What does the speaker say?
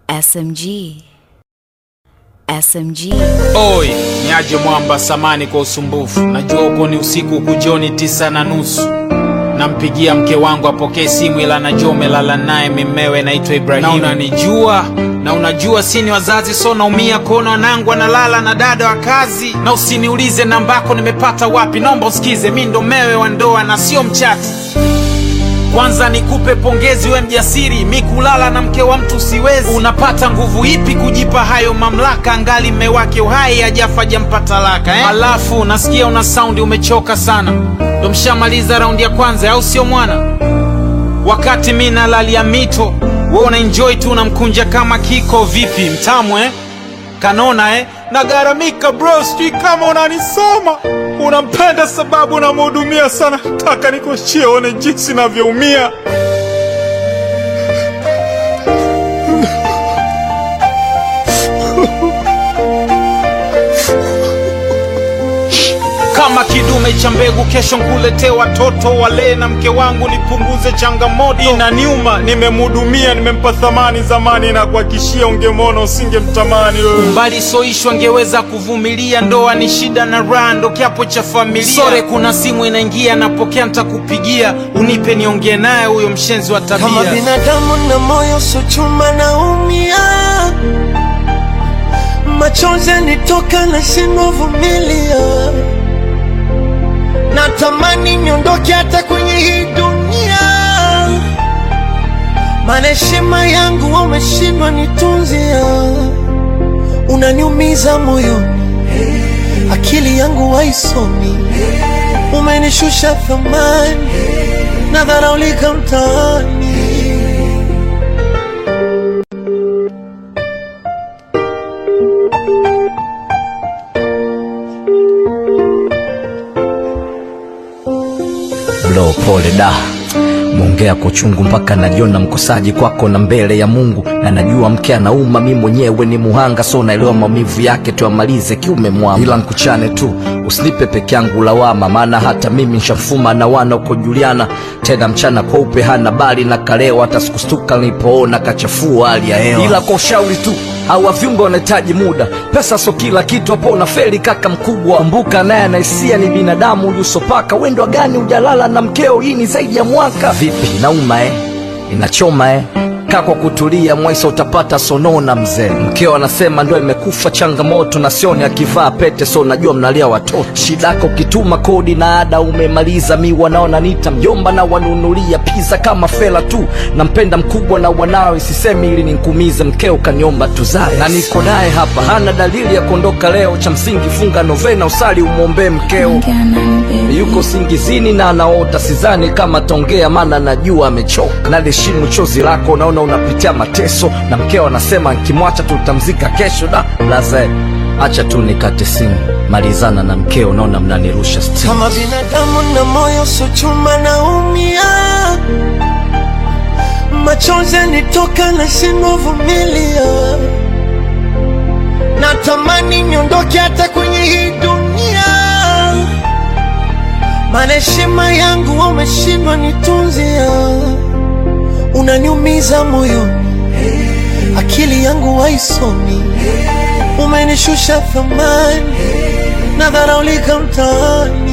SMG. SMG. Oi, niaje mwamba, samani kwa usumbufu. Najua uko ni usiku huku jioni tisa na nusu. Nampigia mke wangu apokee simu, ila najua umelala naye mimewe, naitwa Ibrahimu. Na unanijua na unajua sini wazazi, so naumia kuona wanangu analala na dada wa kazi. Na usiniulize nambako nimepata wapi, naomba usikize, mi ndo mewe wa ndoa na sio mchati. Kwanza nikupe pongezi, we mjasiri, mi kulala na mke wa mtu siwezi. Unapata nguvu ipi kujipa hayo mamlaka, angali mme wake uhai hajafa jampa talaka eh? Alafu nasikia una saundi umechoka sana, ndo mshamaliza raundi ya kwanza, au sio mwana? Wakati mi nalalia mito, we una enjoy tu unamkunja kama kiko. Vipi mtamu eh? Kanona eh? Nagaramika bro, sijui kama unanisoma. Unampenda sababu unamhudumia sana, taka nikuachie uone jinsi navyoumia. Kama kidume cha mbegu, kesho nkuletee watoto wale na mke wangu, nipunguze changamoto. Inaniuma, nimemhudumia, nimempa thamani zamani, na kuhakishia ungemwona usingemtamani wewe. Mbali soishwa ngeweza kuvumilia, ndoa ni shida na raha, ndo kiapo cha familia. Sore, kuna simu inaingia, napokea, ntakupigia, unipe niongee naye huyo mshenzi wa tabia. Kama binadamu na moyo so chuma naumia, machozi yanitoka na shindwa vumilia, natamani niondoke hata kwenye hii dunia, maana heshima yangu umeshindwa nitunzia, unaniumiza moyoni, akili yangu haisomi, umenishusha thamani, nadharaulika mtaani. Blo, pole da, mwongea kwa uchungu mpaka najiona mkosaji kwako na mbele ya Mungu, na najua mke anauma, mi mwenyewe ni muhanga, so naelewa maumivu yake, tuyamalize kiume mwama, ila nkuchane tu, usinipe peke yangu lawama, maana hata mimi nshafuma na wana uko Juliana, tena mchana kweupe hana bali na kaleo, hata sikustuka nilipoona kachafua hali ya hewa, ila kwa ushauri tu hawa viungo wanahitaji muda, pesa so kila kitu, hapo unafeli kaka mkubwa. Kumbuka naye anaisia ni binadamu, uliusopaka wendwa gani ujalala na mkeo, hii ni zaidi ya mwaka. Vipi, inauma eh? Inachoma eh? Kaa kwa kutulia, Mwaisa utapata sonona mzee. Mkeo anasema ndo imekufa changamoto, na sioni akivaa pete, so najua mnalia watoto. Shidako ukituma kodi na ada umemaliza, mi wanaona nita mjomba na wanunulia pizza kama fela tu. Nampenda mkubwa na wanawe, sisemi ili ninkumize, mkeo kaniomba tuzae na niko naye hapa, hana dalili ya kuondoka leo. Cha msingi funga novena, usali umwombee mkeo yuko singizini na anaota, sidhani kama taongea, maana najua amechoka. Naliheshimu chozi lako, naona unapitia mateso, na mkeo anasema nkimwacha tutamzika kesho. Da laze, acha tu nikate simu, malizana na mkeo, naona mnanirusha stimu. Kama binadamu na moyo so chuma naumia, machozi yanitoka na shindwa vumilia, natamani niondoke hata kwenye hii dunia, maana heshima yangu umeshindwa nitunzia, unaniumiza moyoni, akili yangu haisomi, umenishusha thamani, nadharaulika mtaani.